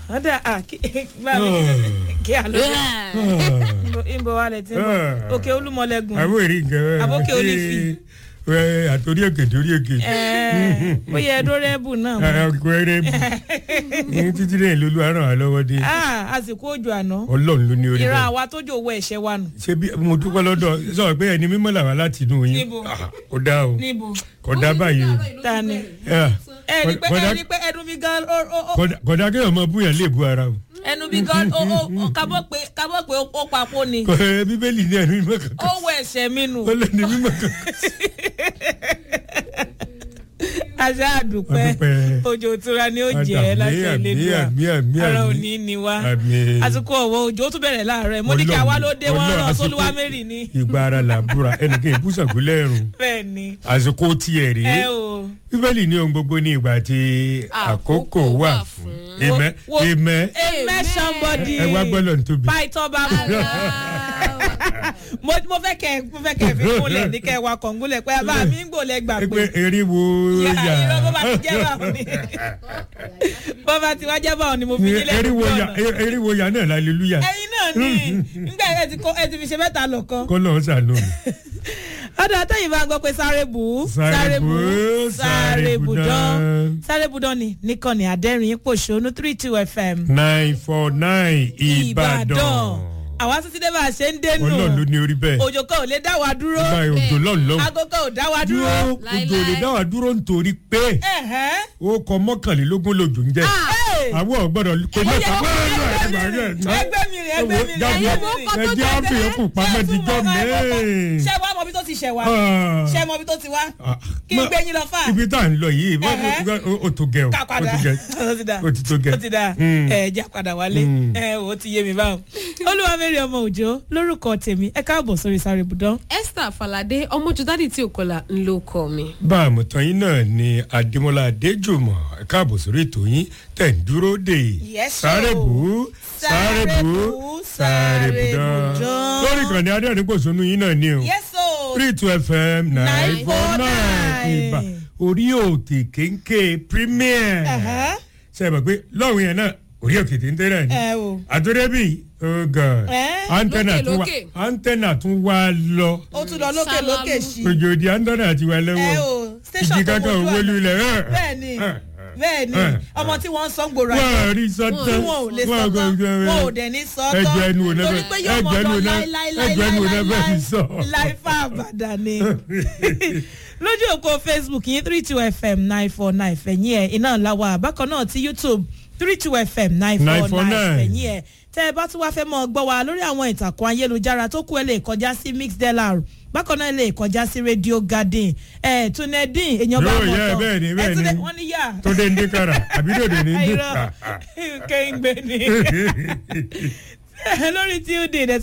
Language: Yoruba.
ọ̀dà à kí bá mi kí a lọ ìbò wa lẹ ti ń bọ̀ òkè olúmọlẹ́gùn àwọn èrè nǹkan Àbókè Olífì. ẹ àtòrí èkè torí èkè. ẹ̀ẹ́ bóyá ẹdọ́rẹ́bù náà mọ̀. ọkùnrin ní títí lẹ́yìn lólu àrùn àlọ́wọ́ dé Ah, àsìkò òjò àná ọlọ́run ló ní orí ìran bẹ́ẹ̀. àwa tó jò owó ẹ̀ṣẹ̀ wa nù. ṣé bí mo dúpẹ́ lọ́dọ̀ sọ pé ẹni mímọ́ làwọn láti inú yín Níbo? Ah, kò dá o níbo kò dá báyìí o ta ni. Ah, ẹ rí pé ẹ kódà- rí pé ẹnu mi gan ó ó ó kódà- kódà kéèyàn mọ búyàn lè bu ara o ẹnu mi gan ó ó ó kábọ̀ pé kábọ̀ pé ó papò ni Kò- ẹ, bíbélì ní ẹni mímọ́ kankan ó wọ ẹ̀ṣẹ̀ mi nù. ó lẹ́ni mímọ́ kankan. àṣà àdùpẹ́ Àdúpẹ́. òjò ìtura ni ó jẹ́ Àmín, láti àmín, Elédùà àmín, àmín, ara àmín. òní ni wá Àmín. àsìkò ọ̀wọ́ òjò ó tún bẹ̀rẹ̀ láàárọ̀ mo ní kí àwa ló dé wọn Ọlọ́run, rán àsìkò- sólúwá mẹ́rì ni ìgbà ara là ń búra ẹnìkan ìbúsàgbó lẹ́rùn bẹ́ẹ̀ ni àsìkò tiẹ̀ ẹ rèé o bíbélì ní ohun gbogbo ní ìgbà tí àkókò wà fún ìmẹ́ Wo- ìmẹ́ amen somebody ẹ wá gbọ́dọ̀ ní tóbi. python bá mọ̀ mo mo fẹ́ kẹ́ mo fẹ́ kẹ́ fi kúnlẹ̀ ní kẹ́ wa kọ̀ǹgúnlẹ̀ pé bá mi ń gbòlẹ̀ gbà ẹ pé pé eré wo ìyá yà irọ́ bó bá ti jẹ́ báwọn ni bó bá ti wá jẹ́ báwọn ni mo fi yín eré lẹ́nu wo yà ọ̀nà eré wo yà náà hallelujah ẹyin náà ní nígbà ẹ ti kó ẹ ti fi ṣe mẹ́ta lọ kan kọ́ lọ́ọ́ sànú mi. ọdọ àtẹyìn bá ń gbọ́ pé sáré bù ú Sáré bù ú, sáré bù dán dán. sáré bù dán ni nìkànnì àdẹ́rìn pòṣónú three two fm nine four nine ìbàdàn àwa títí dé bá a ṣe ń dénú ọlọ́run ló ní orí bẹ́ẹ̀ òjò kan ò lè dá wa dúró nígbà òjò lọ́run lọ́wọ́ aago kan ò dá wa dúró dúró. òjò lè dá wa dúró nítorí pé Ẹ̀hẹ́. ó kọ mọ́kànlélógún lòjò ń jẹ́ Hey. àwọn ọ̀gbọ́dọ̀ kò ní ọ̀sán ẹgbẹ́ mi rè ẹgbẹ́ mi rè jáde ẹgbẹ́ mi rè. ẹjẹ́ àfihàn kù pamọ́ díjọ́ mẹ́rin. ṣé wàá mọ ibi tó ti ṣẹ̀ wá Ah. ṣé mọ ibi tó ti wá kí n gbé yín lọ fà. ibi tá à ń lọ yìí Ẹ̀hẹ́. ó- ó tó gẹ o ká ó padà tó gẹ ó ti dà ó ti tó gẹ. ó ti dà Mm. ẹ já padà wálé Mm. ẹ ò ti yé mi báwọn. olúwamẹ́rì ọmọ òjò lórúkọ tèmi ẹ káàbọ̀ sórí sáré ibùdó. esther falade ọmọjúdádì tí ò kọlà ń ló kọ mi. bá a mọ̀ tán yín náà ni adémọlá adéjùmọ̀ ẹ káàbọ̀ sórí ètò yín tẹ̀ ń dúró dè Yes, sáré o. bù ú sáré bù ú sáré bù dán dán. lórí ìkànnì adéhùnkòsónú yín náà ni o yẹ́sọ̀ three two fm nine four nine ìbà orí òkè kéńké premier ṣe é mọ̀ pé lọ́run yẹn náà orí òkè téńté rẹ̀ ni ẹ o àtúndébì oh god Eh? antenna Lókè, tún wá lókè. antenna tún wá lọ ó tún lọ lókè Sálálú. lókè sí òjò di antenna ti wá ẹ lọ́wọ́ o station ìjì tó kankan wojú òwò ọ̀nà. lulẹ̀ ẹ̀ bẹ́ẹ̀ ni ẹ̀, bẹ́ẹ̀ ni Eh. ọmọ tí wọ́n ń sọ ń gbòòrò wọ́n àyè á rí sọ́tọ́ tí wọn ò lè sọ tán wọn ò dẹ̀ ní sọ tán ẹjọ́ ẹnu ò torí nẹ́fẹ̀ pé yóò mọ̀ ẹjọ́ ẹnu lọ ò nẹ́fẹ̀ ẹjọ́ ẹnu ò nẹ́fẹ̀ fi sọ. láìfà àbàdàn ni lójú òkò facebook yín three two fm nine four nine fẹ̀yìn ẹ̀ iná làwà bákan náà ti youtube three two fm nine four 949. nine fẹ̀yìn ẹ̀ tẹ́ ẹ bá tún wáá fẹ́ mọ́ ọ gbọ́ wa lórí àwọn ìtàkùn ayélujára tó kú ẹ lè kọjá sí mixdlr bákan náà ẹ lè kọjá sí radio garden ẹ̀ tunedin èèyàn bá Yóò mọ̀ yẹ, tán bẹ́ẹ̀ ni, ẹ̀ bẹ́ẹ̀ tún ni. dẹ̀- wọ́n ní yà tó dé ndé kára àbí dòdò ní ndé. irọ́ kéńgbé ni lórí tuesday